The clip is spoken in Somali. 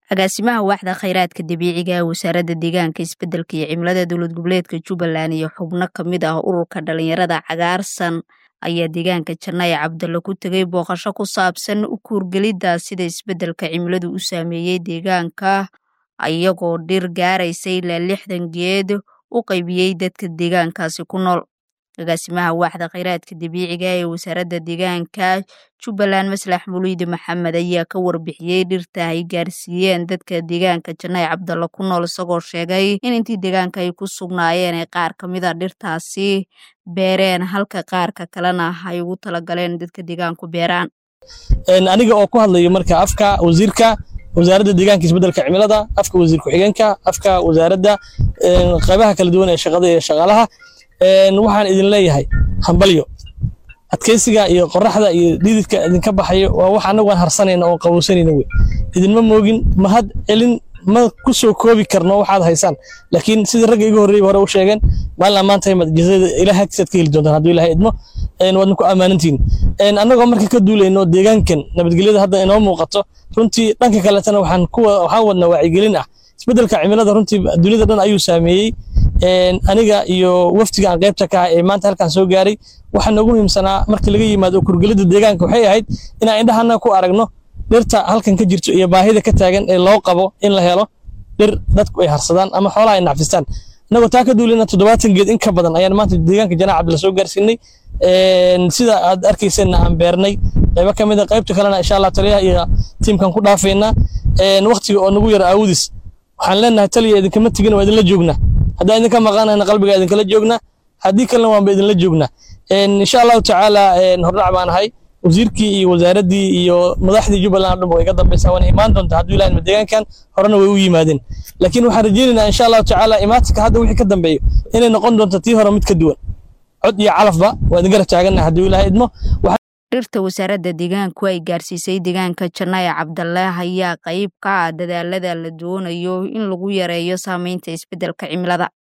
agaasimaha waaxda khayraadka dabiiciga ee wasaaradda deegaanka isbeddelka iyo cimilada dowlad goboleedka jubbaland iyo xubno ka mid ah ururka dhalinyarada cagaarsan ayaa deegaanka janaaye cabdalle ku tegay booqasho ku saabsan u kuurgelidda sida isbeddelka cimiladu u saameeyey deegaanka iyagoo dhir gaaraysa ilaa lixdan geed u qaybiyey dadka deegaankaasi ku nool agaasimaha waaxda khayraadka dabiiciga ee wasaaradda deegaanka jubbaland maslax muliide maxamed ayaa ka warbixiyey dhirta ay gaarsiiyeen dadka deegaanka janaaye cabdalle ku nool isagoo sheegay in intii deegaanka ay ku sugnaayeen ay qaar ka mid a dhirtaasi beereen halka qaarka kalena ay ugu talagaleen dadka deegaanku beeraan aniga oo ku hadlayo marka afka wasiirka wasaaradda deegaanka isbeddelka cimilada afka wasiir ku-xigeenka afka wasaaradda qaybaha kala duwan ee shaqada iyo shaqaalaha waxaan idin leeyahay hambalyo adkeysiga iyo qoraxda iyo dhididka idinka baxayo waa wax annagu aan harsanayna oon qabowsanayna wey idinma moogin mahad celin ma ku soo koobi karno waxaad haysaan laakiin sidii ragga iga horreeyay hore u sheegeen maalin ammaanta imad jazada ilaah agtiisaad ka heli doontaan hadduu ilahay idmo waadna ku ammaanantihin annagoo marka ka duulayno deegaankan nabadgelyada hadda inoo muuqato runtii dhanka kaletana waxaan kuwa waxaan wadnaa wacyigelin ah isbeddelka cimilada runtii dunida dhan ayuu saameeyey aniga iyo waftiga aan qaybta ka ah ee maanta halkaan soo gaaray waxaa noogu muhiimsanaa markii laga yimaado kurgelida deegaanka waxay ahayd inaan indhahana ku aragno dhirta halkan ka jirto iyo baahida ka taagan ee loo qabo in la helo dhir dadku ay harsadaan ama xoolaha ay nacfistaan innagoo taa ka duulina toddobaatan geed in ka badan ayaan maanta deegaanka janaac cabdilla soo gaarsiinay sida aad arkayseena aan beernay qaybo ka mid a qaybta kalena insha allah taliyaha iyo tiimkan ku dhaafaynaa waqtiga oo nagu yara aawudis waxaan leenahay taliya idinkama tegin waa idinla joognaa haddaan idinka maqanayna qalbiga idinkala joognaa haddii kalena waanba idinla joognaa insha allahu tacaala hordhac baan ahay wasiirkii iyo wasaaraddii iyo madaxdii jubbaland o dhan way iga dambaysaa waana imaan doonta hadduu ilahay ma deegaankan horena way u yimaadeen laakiin waxaan rajaynaynaa insha allahu tacaala imaatinka hadda wixii ka dambeeyo inay noqon doonto tii hore mid ka duwan cod iyo calafba waa idin garab taagannaha hadduu ilahay idmo dhirta wasaaradda deegaanku ay gaarsiisay deegaanka janaaye cabdalle ayaa qayb ka ah dadaalada la doonayo in lagu yareeyo saameynta isbeddelka cimilada